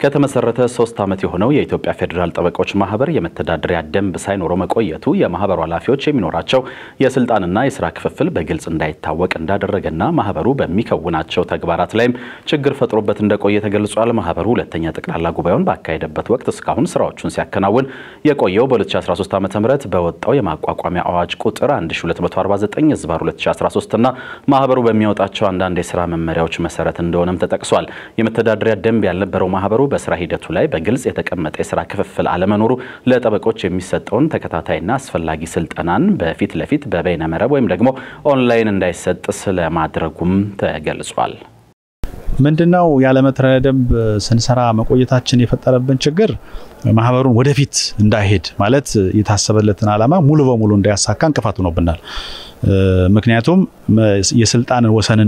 ከተመሰረተ ሶስት ዓመት የሆነው የኢትዮጵያ ፌዴራል ጠበቆች ማህበር የመተዳደሪያ ደንብ ሳይኖረው መቆየቱ የማህበሩ ኃላፊዎች የሚኖራቸው የስልጣንና የስራ ክፍፍል በግልጽ እንዳይታወቅ እንዳደረገና ማህበሩ በሚከውናቸው ተግባራት ላይም ችግር ፈጥሮበት እንደቆየ ተገልጿል። ማህበሩ ሁለተኛ ጠቅላላ ጉባኤውን ባካሄደበት ወቅት እስካሁን ስራዎቹን ሲያከናውን የቆየው በ2013 ዓ ም በወጣው የማቋቋሚያ አዋጅ ቁጥር 1249 ዝባር 2013 እና ማህበሩ በሚያወጣቸው አንዳንድ የስራ መመሪያዎች መሰረት እንደሆነም ተጠቅሷል። የመተዳደሪያ ደንብ ያልነበረው ማህበሩ በስራ ሂደቱ ላይ በግልጽ የተቀመጠ የስራ ክፍፍል አለመኖሩ ለጠበቆች የሚሰጠውን ተከታታይና አስፈላጊ ስልጠናን በፊት ለፊት በበይነ መረብ ወይም ደግሞ ኦንላይን እንዳይሰጥ ስለማድረጉም ተገልጿል። ምንድነው ያለመተዳደሪያ ደንብ ስንሰራ መቆየታችን የፈጠረብን ችግር ማህበሩን ወደፊት እንዳይሄድ ማለት የታሰበለትን ዓላማ ሙሉ በሙሉ እንዳያሳካ እንቅፋት ሆኖብናል። ምክንያቱም የስልጣን ወሰንን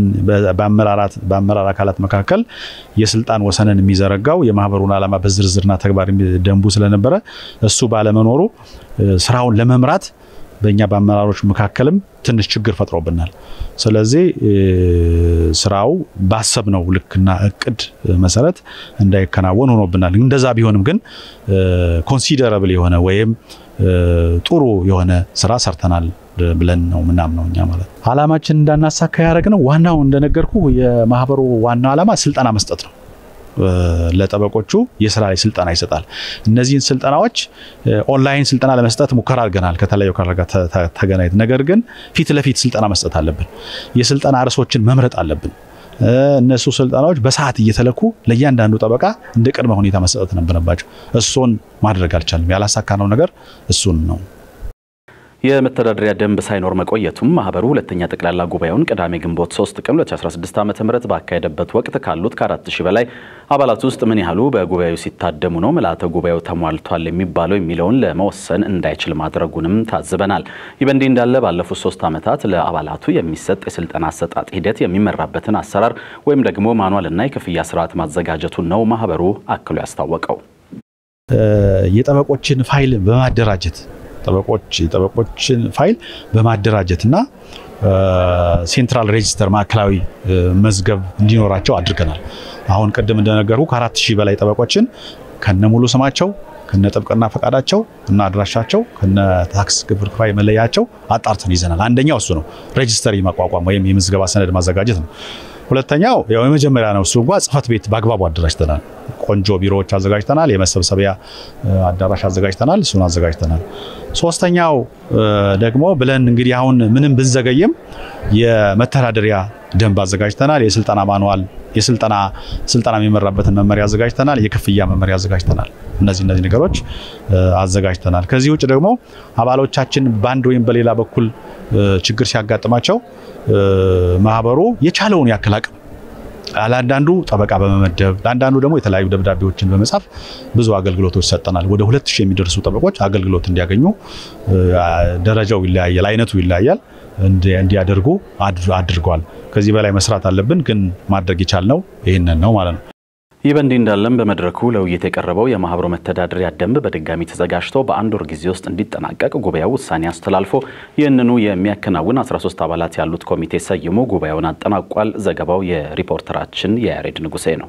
በአመራር አካላት መካከል የስልጣን ወሰንን የሚዘረጋው የማህበሩን ዓላማ በዝርዝርና ተግባር ደንቡ ስለነበረ እሱ ባለመኖሩ ስራውን ለመምራት በእኛ በአመራሮች መካከልም ትንሽ ችግር ፈጥሮብናል። ስለዚህ ስራው ባሰብነው ልክና እቅድ መሰረት እንዳይከናወን ሆኖብናል። እንደዛ ቢሆንም ግን ኮንሲደረብል የሆነ ወይም ጥሩ የሆነ ስራ ሰርተናል ብለን ነው ምናምነው እኛ ማለት ነው። አላማችን እንዳናሳካ ያደረግነው ዋናው እንደነገርኩ የማህበሩ ዋናው ዓላማ ስልጠና መስጠት ነው። ለጠበቆቹ የስራ ላይ ስልጠና ይሰጣል። እነዚህን ስልጠናዎች ኦንላይን ስልጠና ለመስጠት ሙከራ አድርገናል ከተለያዩ አካላት ጋር ተገናኝተን። ነገር ግን ፊት ለፊት ስልጠና መስጠት አለብን። የስልጠና ርዕሶችን መምረጥ አለብን። እነሱ ስልጠናዎች በሰዓት እየተለኩ ለእያንዳንዱ ጠበቃ እንደ ቅድመ ሁኔታ መሰጠት ነበረባቸው። እሱን ማድረግ አልቻልም። ያላሳካነው ነገር እሱን ነው። የመተዳደሪያ ደንብ ሳይኖር መቆየቱም ማህበሩ ሁለተኛ ጠቅላላ ጉባኤውን ቅዳሜ ግንቦት 3 ቀን 2016 ዓ ም ባካሄደበት ወቅት ካሉት ከአራት ሺህ በላይ አባላት ውስጥ ምን ያህሉ በጉባኤው ሲታደሙ ነው ምልዓተ ጉባኤው ተሟልቷል የሚባለው የሚለውን ለመወሰን እንዳይችል ማድረጉንም ታዝበናል። ይህ በእንዲህ እንዳለ ባለፉት ሶስት ዓመታት ለአባላቱ የሚሰጥ የስልጠና አሰጣጥ ሂደት የሚመራበትን አሰራር ወይም ደግሞ ማኗልና የክፍያ ስርዓት ማዘጋጀቱን ነው ማህበሩ አክሎ ያስታወቀው። የጠበቆችን ፋይል በማደራጀት ጠበቆች የጠበቆችን ፋይል በማደራጀትና ሴንትራል ሬጂስተር ማዕከላዊ መዝገብ እንዲኖራቸው አድርገናል። አሁን ቅድም እንደነገርኩ ከአራት ሺህ በላይ ጠበቆችን ከነ ሙሉ ስማቸው ከነ ጥብቅና ፈቃዳቸው እና አድራሻቸው ከነ ታክስ ግብር ክፋይ መለያቸው አጣርተን ይዘናል። አንደኛው እሱ ነው፣ ሬጂስተር ማቋቋም ወይም የምዝገባ ሰነድ ማዘጋጀት ነው። ሁለተኛው ያው የመጀመሪያ ነው። እሱ እንኳ ጽህፈት ቤት በአግባቡ አደራጅተናል። ቆንጆ ቢሮዎች አዘጋጅተናል። የመሰብሰቢያ አዳራሽ አዘጋጅተናል። እሱን አዘጋጅተናል። ሶስተኛው ደግሞ ብለን እንግዲህ አሁን ምንም ብንዘገይም የመተዳደሪያ ደንብ አዘጋጅተናል። የስልጠና ማንዋል የስልጠና ስልጠና የሚመራበትን መመሪያ አዘጋጅተናል። የክፍያ መመሪያ አዘጋጅተናል። እነዚህ እነዚህ ነገሮች አዘጋጅተናል። ከዚህ ውጭ ደግሞ አባሎቻችን በአንድ ወይም በሌላ በኩል ችግር ሲያጋጥማቸው ማህበሩ የቻለውን ያክል አቅም ለአንዳንዱ ጠበቃ በመመደብ ለአንዳንዱ ደግሞ የተለያዩ ደብዳቤዎችን በመጻፍ ብዙ አገልግሎቶች ሰጠናል። ወደ ሁለት ሺህ የሚደርሱ ጠበቆች አገልግሎት እንዲያገኙ ደረጃው ይለያያል፣ አይነቱ ይለያያል፣ እንዲያደርጉ አድርጓል። ከዚህ በላይ መስራት አለብን፣ ግን ማድረግ የቻልነው ይህንን ነው ማለት ነው። ይህ በእንዲህ እንዳለም በመድረኩ ለውይይት የቀረበው የማህበሩ መተዳደሪያ ደንብ በድጋሚ ተዘጋጅቶ በአንድ ወር ጊዜ ውስጥ እንዲጠናቀቅ ጉባኤው ውሳኔ አስተላልፎ ይህንኑ የሚያከናውን 13 አባላት ያሉት ኮሚቴ ሰይሞ ጉባኤውን አጠናቋል። ዘገባው የሪፖርተራችን የያሬድ ንጉሴ ነው።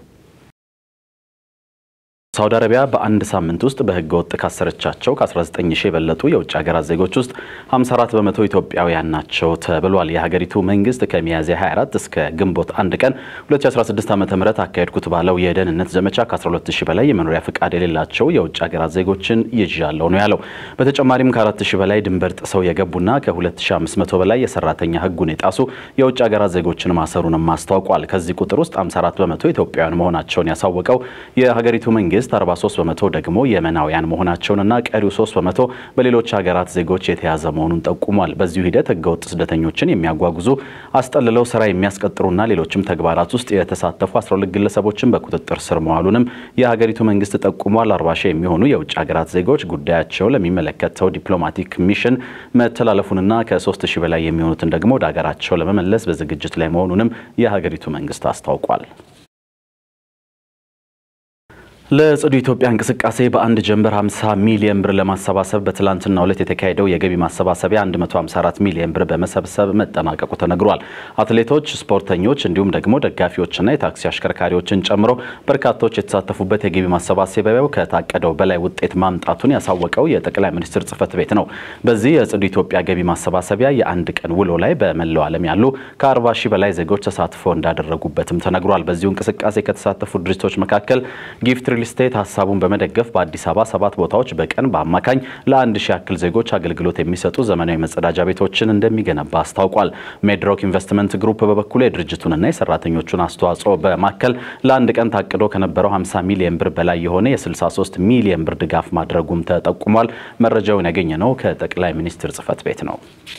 ሳውዲ አረቢያ በአንድ ሳምንት ውስጥ በህገ ወጥ ካሰረቻቸው ከ19 ሺህ የበለጡ የውጭ ሀገራት ዜጎች ውስጥ 54 በመቶ ኢትዮጵያውያን ናቸው ተብሏል። የሀገሪቱ መንግስት ከሚያዝያ 24 እስከ ግንቦት አንድ ቀን 2016 ዓ ም አካሄድኩት ባለው የደህንነት ዘመቻ ከ12 ሺህ በላይ የመኖሪያ ፍቃድ የሌላቸው የውጭ ሀገራት ዜጎችን ይዣለሁ ነው ያለው። በተጨማሪም ከ4 ሺህ በላይ ድንበር ጥሰው የገቡና ከ2500 በላይ የሰራተኛ ህጉን የጣሱ የውጭ ሀገራት ዜጎችን ማሰሩንም አስታውቋል። ከዚህ ቁጥር ውስጥ 54 በመቶ ኢትዮጵያውያን መሆናቸውን ያሳወቀው የሀገሪቱ መንግስት 43 በመቶ ደግሞ የመናውያን መሆናቸውንና ቀሪው 3 በመቶ በሌሎች ሀገራት ዜጎች የተያዘ መሆኑን ጠቁሟል። በዚሁ ሂደት ህገወጥ ስደተኞችን የሚያጓጉዙ አስጠልለው ስራ የሚያስቀጥሩና ሌሎችም ተግባራት ውስጥ የተሳተፉ 12 ግለሰቦችን በቁጥጥር ስር መዋሉንም የሀገሪቱ መንግስት ጠቁሟል። 40 ሺህ የሚሆኑ የውጭ ሀገራት ዜጎች ጉዳያቸው ለሚመለከተው ዲፕሎማቲክ ሚሽን መተላለፉንና ከ3 ሺህ በላይ የሚሆኑትን ደግሞ ወደ ሀገራቸው ለመመለስ በዝግጅት ላይ መሆኑንም የሀገሪቱ መንግስት አስታውቋል። ለጽዱ ኢትዮጵያ እንቅስቃሴ በአንድ ጀንበር 50 ሚሊዮን ብር ለማሰባሰብ በትላንትናው ዕለት የተካሄደው የገቢ ማሰባሰቢያ 154 ሚሊዮን ብር በመሰብሰብ መጠናቀቁ ተነግሯል። አትሌቶች፣ ስፖርተኞች እንዲሁም ደግሞ ደጋፊዎችና የታክሲ አሽከርካሪዎችን ጨምሮ በርካቶች የተሳተፉበት የገቢ ማሰባሰቢያው ከታቀደው በላይ ውጤት ማምጣቱን ያሳወቀው የጠቅላይ ሚኒስትር ጽህፈት ቤት ነው። በዚህ የጽዱ ኢትዮጵያ ገቢ ማሰባሰቢያ የአንድ ቀን ውሎ ላይ በመላው ዓለም ያሉ ከ40 ሺህ በላይ ዜጎች ተሳትፎ እንዳደረጉበትም ተነግሯል። በዚሁ እንቅስቃሴ ከተሳተፉ ድርጅቶች መካከል ጊፍት ሪል ስቴት ሀሳቡን በመደገፍ በአዲስ አበባ ሰባት ቦታዎች በቀን በአማካኝ ለአንድ ሺህ ያክል ዜጎች አገልግሎት የሚሰጡ ዘመናዊ መጸዳጃ ቤቶችን እንደሚገነባ አስታውቋል። ሜድሮክ ኢንቨስትመንት ግሩፕ በበኩሉ የድርጅቱንና የሰራተኞቹን አስተዋጽኦ በማከል ለአንድ ቀን ታቅዶ ከነበረው 50 ሚሊዮን ብር በላይ የሆነ የ63 ሚሊዮን ብር ድጋፍ ማድረጉም ተጠቁሟል። መረጃውን ያገኘነው ከጠቅላይ ሚኒስትር ጽህፈት ቤት ነው።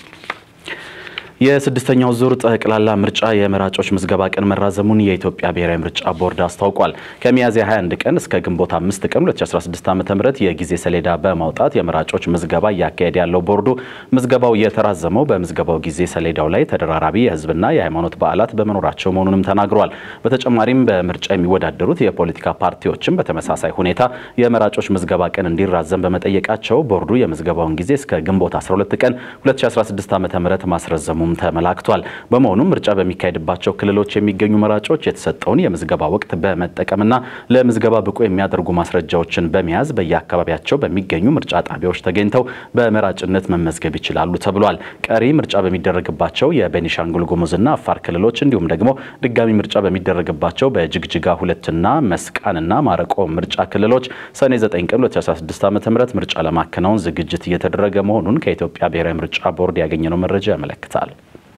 የስድስተኛው ዙር ጠቅላላ ምርጫ የመራጮች ምዝገባ ቀን መራዘሙን የኢትዮጵያ ብሔራዊ ምርጫ ቦርድ አስታውቋል። ከሚያዝያ 21 ቀን እስከ ግንቦት 5 ቀን 2016 ዓ.ም የጊዜ ሰሌዳ በማውጣት የመራጮች ምዝገባ እያካሄደ ያለው ቦርዱ ምዝገባው የተራዘመው በምዝገባው ጊዜ ሰሌዳው ላይ ተደራራቢ የሕዝብና የሃይማኖት በዓላት በመኖራቸው መሆኑንም ተናግሯል። በተጨማሪም በምርጫ የሚወዳደሩት የፖለቲካ ፓርቲዎችም በተመሳሳይ ሁኔታ የመራጮች ምዝገባ ቀን እንዲራዘም በመጠየቃቸው ቦርዱ የምዝገባውን ጊዜ እስከ ግንቦት 12 ቀን 2016 ዓ.ም ማስረዘሙ ተመላክቷል። በመሆኑም ምርጫ በሚካሄድባቸው ክልሎች የሚገኙ መራጮች የተሰጠውን የምዝገባ ወቅት በመጠቀምና ለምዝገባ ብቁ የሚያደርጉ ማስረጃዎችን በመያዝ በየአካባቢያቸው በሚገኙ ምርጫ ጣቢያዎች ተገኝተው በመራጭነት መመዝገብ ይችላሉ ተብሏል። ቀሪ ምርጫ በሚደረግባቸው የቤኒሻንጉል ጉሙዝና አፋር ክልሎች እንዲሁም ደግሞ ድጋሚ ምርጫ በሚደረግባቸው በጅግጅጋ ሁለትና መስቃንና ማረቆ ምርጫ ክልሎች ሰኔ 9 ቀን 2016 ዓ.ም ምርጫ ለማከናወን ዝግጅት እየተደረገ መሆኑን ከኢትዮጵያ ብሔራዊ ምርጫ ቦርድ ያገኘነው መረጃ ያመለክታል።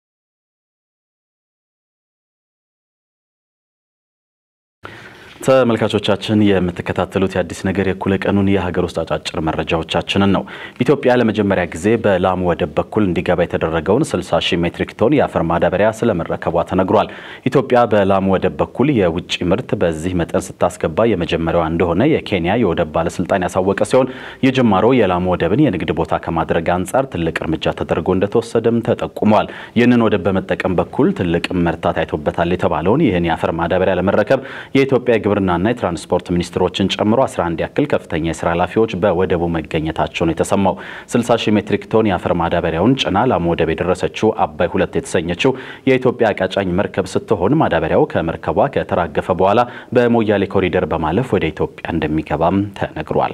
ተመልካቾቻችን የምትከታተሉት የአዲስ ነገር የእኩለ ቀኑን የሀገር ውስጥ አጫጭር መረጃዎቻችንን ነው። ኢትዮጵያ ለመጀመሪያ ጊዜ በላሙ ወደብ በኩል እንዲገባ የተደረገውን 60 ሺህ ሜትሪክ ቶን የአፈር ማዳበሪያ ስለመረከቧ ተነግሯል። ኢትዮጵያ በላሙ ወደብ በኩል የውጭ ምርት በዚህ መጠን ስታስገባ የመጀመሪያዋ እንደሆነ የኬንያ የወደብ ባለስልጣን ያሳወቀ ሲሆን ይህ ጅማሮ የላሙ ወደብን የንግድ ቦታ ከማድረግ አንጻር ትልቅ እርምጃ ተደርጎ እንደተወሰደም ተጠቁሟል። ይህንን ወደብ በመጠቀም በኩል ትልቅ ምርታ ታይቶበታል የተባለውን ይህን የአፈር ማዳበሪያ ለመረከብ የኢትዮጵያ የግብርናና የትራንስፖርት ሚኒስትሮችን ጨምሮ 11 ያክል ከፍተኛ የስራ ኃላፊዎች በወደቡ መገኘታቸው ነው የተሰማው። 60 ሺህ ሜትሪክ ቶን የአፈር ማዳበሪያውን ጭና ላሙ ወደብ የደረሰችው አባይ ሁለት የተሰኘችው የኢትዮጵያ አቃጫኝ መርከብ ስትሆን ማዳበሪያው ከመርከቧ ከተራገፈ በኋላ በሞያሌ ኮሪደር በማለፍ ወደ ኢትዮጵያ እንደሚገባም ተነግሯል።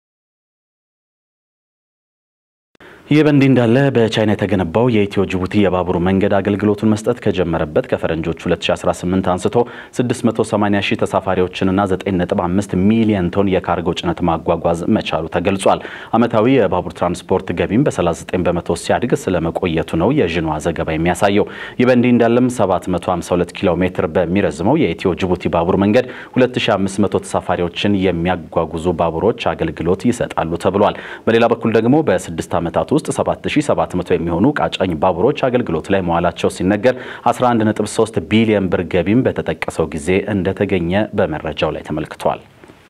ይህ በእንዲህ እንዳለ በቻይና የተገነባው የኢትዮ ጅቡቲ የባቡር መንገድ አገልግሎቱን መስጠት ከጀመረበት ከፈረንጆች 2018 አንስቶ 680 ሺህ ተሳፋሪዎችንና 9.5 ሚሊዮን ቶን የካርጎ ጭነት ማጓጓዝ መቻሉ ተገልጿል። ዓመታዊ የባቡር ትራንስፖርት ገቢም በ39 በመቶ ሲያድግ ስለመቆየቱ ነው የዥንዋ ዘገባ የሚያሳየው። ይህ በእንዲህ እንዳለም 752 ኪሎ ሜትር በሚረዝመው የኢትዮ ጅቡቲ ባቡር መንገድ 2500 ተሳፋሪዎችን የሚያጓጉዙ ባቡሮች አገልግሎት ይሰጣሉ ተብሏል። በሌላ በኩል ደግሞ በስድስት ዓመታት ውስጥ 7700 የሚሆኑ ቃጫኝ ባቡሮች አገልግሎት ላይ መዋላቸው ሲነገር 11.3 ቢሊዮን ብር ገቢም በተጠቀሰው ጊዜ እንደተገኘ በመረጃው ላይ ተመልክቷል።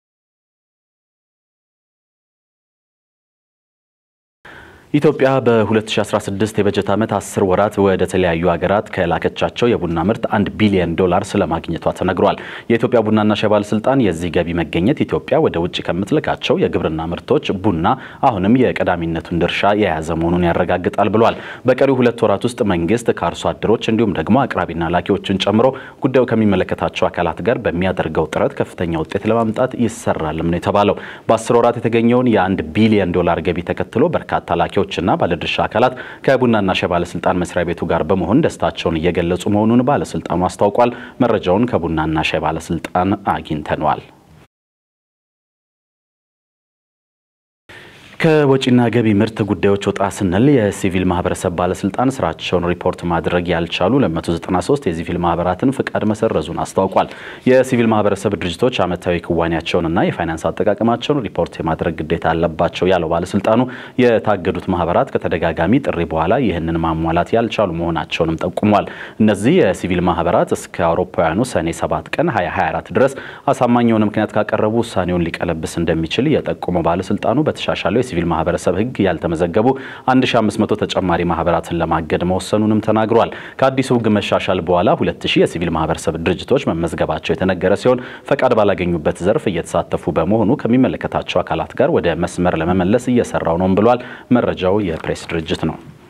ኢትዮጵያ በ2016 የበጀት ዓመት 10 ወራት ወደ ተለያዩ ሀገራት ከላከቻቸው የቡና ምርት 1 ቢሊዮን ዶላር ስለማግኘቷ ተነግሯል። የኢትዮጵያ ቡናና ሻይ ባለስልጣን የዚህ ገቢ መገኘት ኢትዮጵያ ወደ ውጭ ከምትልካቸው የግብርና ምርቶች ቡና አሁንም የቀዳሚነቱን ድርሻ የያዘ መሆኑን ያረጋግጣል ብሏል። በቀሪው ሁለት ወራት ውስጥ መንግስት ከአርሶ አደሮች እንዲሁም ደግሞ አቅራቢና ላኪዎችን ጨምሮ ጉዳዩ ከሚመለከታቸው አካላት ጋር በሚያደርገው ጥረት ከፍተኛ ውጤት ለማምጣት ይሰራልም ነው የተባለው። በ10 ወራት የተገኘውን የአንድ ቢሊዮን ዶላር ገቢ ተከትሎ በርካታ ላኪዎች ና ባለድርሻ አካላት ከቡናና ሻይ ባለስልጣን መስሪያ ቤቱ ጋር በመሆን ደስታቸውን እየገለጹ መሆኑን ባለስልጣኑ አስታውቋል። መረጃውን ከቡናና ሻይ ባለስልጣን አግኝተነዋል። ከወጪና ገቢ ምርት ጉዳዮች ወጣ ስንል የሲቪል ማህበረሰብ ባለስልጣን ስራቸውን ሪፖርት ማድረግ ያልቻሉ 293 የሲቪል ማህበራትን ፍቃድ መሰረዙን አስታውቋል። የሲቪል ማህበረሰብ ድርጅቶች ዓመታዊ ክዋኔያቸውንና የፋይናንስ አጠቃቀማቸውን ሪፖርት የማድረግ ግዴታ አለባቸው ያለው ባለስልጣኑ የታገዱት ማህበራት ከተደጋጋሚ ጥሪ በኋላ ይህንን ማሟላት ያልቻሉ መሆናቸውንም ጠቁሟል። እነዚህ የሲቪል ማህበራት እስከ አውሮፓውያኑ ሰኔ 7 ቀን 2024 ድረስ አሳማኝ የሆነ ምክንያት ካቀረቡ ውሳኔውን ሊቀለብስ እንደሚችል የጠቆመው ባለስልጣኑ በተሻሻለው የሲቪል ማህበረሰብ ሕግ ያልተመዘገቡ 1500 ተጨማሪ ማህበራትን ለማገድ መወሰኑንም ተናግሯል። ከአዲሱ ሕግ መሻሻል በኋላ 2000 የሲቪል ማህበረሰብ ድርጅቶች መመዝገባቸው የተነገረ ሲሆን ፈቃድ ባላገኙበት ዘርፍ እየተሳተፉ በመሆኑ ከሚመለከታቸው አካላት ጋር ወደ መስመር ለመመለስ እየሰራው ነው ብሏል። መረጃው የፕሬስ ድርጅት ነው።